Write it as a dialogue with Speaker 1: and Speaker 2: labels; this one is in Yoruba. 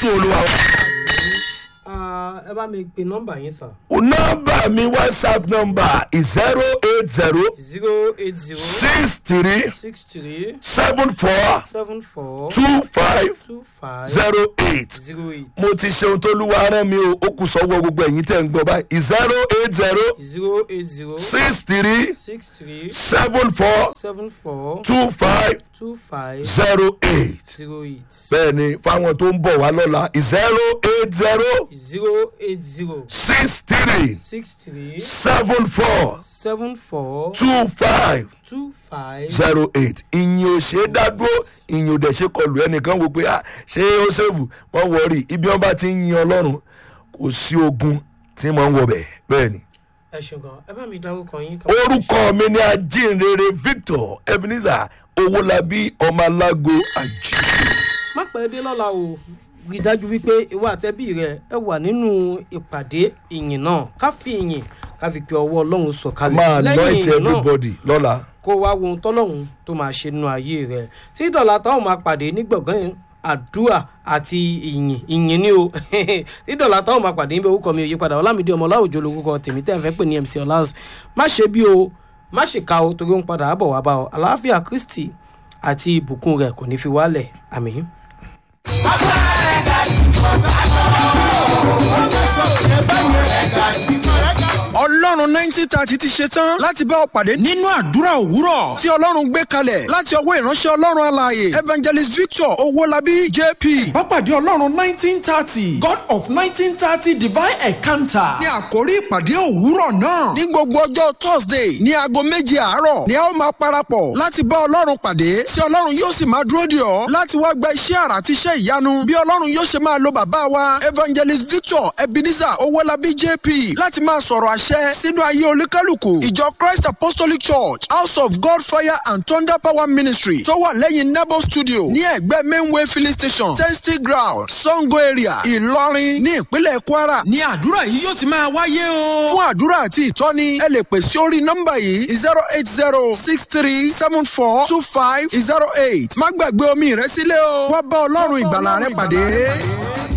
Speaker 1: jésù olúwa wa.
Speaker 2: Ah, ẹ bá mi pe nọ́mbà yín sà.
Speaker 1: nọ́mbà mi whatsapp number zero eight zero
Speaker 2: zero eight zero
Speaker 1: six three
Speaker 2: six three
Speaker 1: seven four
Speaker 2: seven four
Speaker 1: two five
Speaker 2: two five
Speaker 1: zero eight
Speaker 2: zero eight
Speaker 1: mo ti ṣeun tó lúwa rán mi o ó kù sọ́wọ́ gbogbo ẹ̀yin tẹ̀ ń gbọ́ báyìí zero eight zero
Speaker 2: zero eight zero
Speaker 1: six three
Speaker 2: six three
Speaker 1: seven four
Speaker 2: seven four
Speaker 1: two five
Speaker 2: two five
Speaker 1: zero eight
Speaker 2: zero eight
Speaker 1: bẹ́ẹ̀ ni fáwọn tó ń bọ̀ wá lọ́la zero eight zero
Speaker 2: zero eight zero
Speaker 1: six three
Speaker 2: six three
Speaker 1: seven four
Speaker 2: seven four
Speaker 1: two five
Speaker 2: two five
Speaker 1: zero eight ìyìn ò ṣe é dádúró ìyìn ò dẹ̀ ṣe kọlù ẹnìkan wò pé ah ṣé ó ṣèwù wọ́n wọrí ibi wọn bá ti ń yin ọlọ́run kò sí ogun tí wọ́n ń wọbẹ̀ bẹ́ẹ̀ ni.
Speaker 2: ẹ ṣe gan ẹ bá mi dárúkọ yín. ká-
Speaker 1: orúkọ mi ni ajínrere victor ebenezer owólabí ọmọ alágo àjí.
Speaker 2: má pẹ́ dé lọ́la o rí i dájú wípé ìwà àtẹ́bí rẹ ẹ wà nínú ìpàdé ìyìn náà ká fi ìyìn ká fi pe ọwọ́ ọlọ́run sọ̀kalẹ̀
Speaker 1: máa anoint
Speaker 2: ìyìn náà
Speaker 1: everybody lọ́la.
Speaker 2: kó wá wo ohun tọ́lọ́run tó máa ṣe nínú ayé rẹ tí dọ̀là táwọn máa pàdé ní gbọ̀ngàn àdúrà àti ìyìn ìyìn ni o tí dọ̀là táwọn máa pàdé níbi orúkọ mi ò yípadà ọlámídé ọmọ ọláòjò lórúkọ tèmi tẹ́ ẹ̀ fẹ́ pè ní mc ọlás má ṣe bí o má ṣe ka o torí ó ń padà bọ̀ wá bá ọ àlàáfíà kristi àti ìbùkún rẹ kò ní fi wálẹ̀ àmì.
Speaker 3: ọlọ́run nineteen thirty ti ṣe tán láti bá ọ pàdé nínú àdúrà òwúrọ̀ tí ọlọ́run gbé kalẹ̀ láti ọwọ́ ìránṣẹ́ ọlọ́run alààyè evangelist victor owólabí jp.
Speaker 4: Pápádé Ọlọ́run nineteen thirty God of nineteen thirty divine encounter.
Speaker 3: ní àkórí ìpàdé òwúrọ̀ náà ní gbogbo ọjọ́ thursday ní aago méje àárọ̀ ni a ó máa parapọ̀ láti bá ọlọ́run pàdé tí ọlọ́run yóò sì máa dúró dè ọ́ láti wá gba iṣẹ́ àrà àti iṣẹ́ ìyanu bí ọlọ́run yóò ṣe máa lo bàbá wa evangelist victor ebenezer owólabí jp láti máa sọ̀rọ̀ àṣẹ sínú ayé olúkálùkù ìjọ christ apostolic church house of god fire and thunder power ministry tó wà lẹ́yìn nebo studio ní ẹ̀gbẹ́ mainway filling station testing ground sango area ìlọrin ní ìpínlẹ̀ kwara
Speaker 4: Ní àdúrà yìí yóò ti máa wáyé o.
Speaker 3: fún àdúrà àti ìtọ́ni ẹ lè pè sí orí nọ́mbà yìí zero eight zero six three seven four two five zero eight má gbàgbé omi rẹ sílẹ̀ o wá bá ọlọ́run ìgbàlà rẹ pàdé.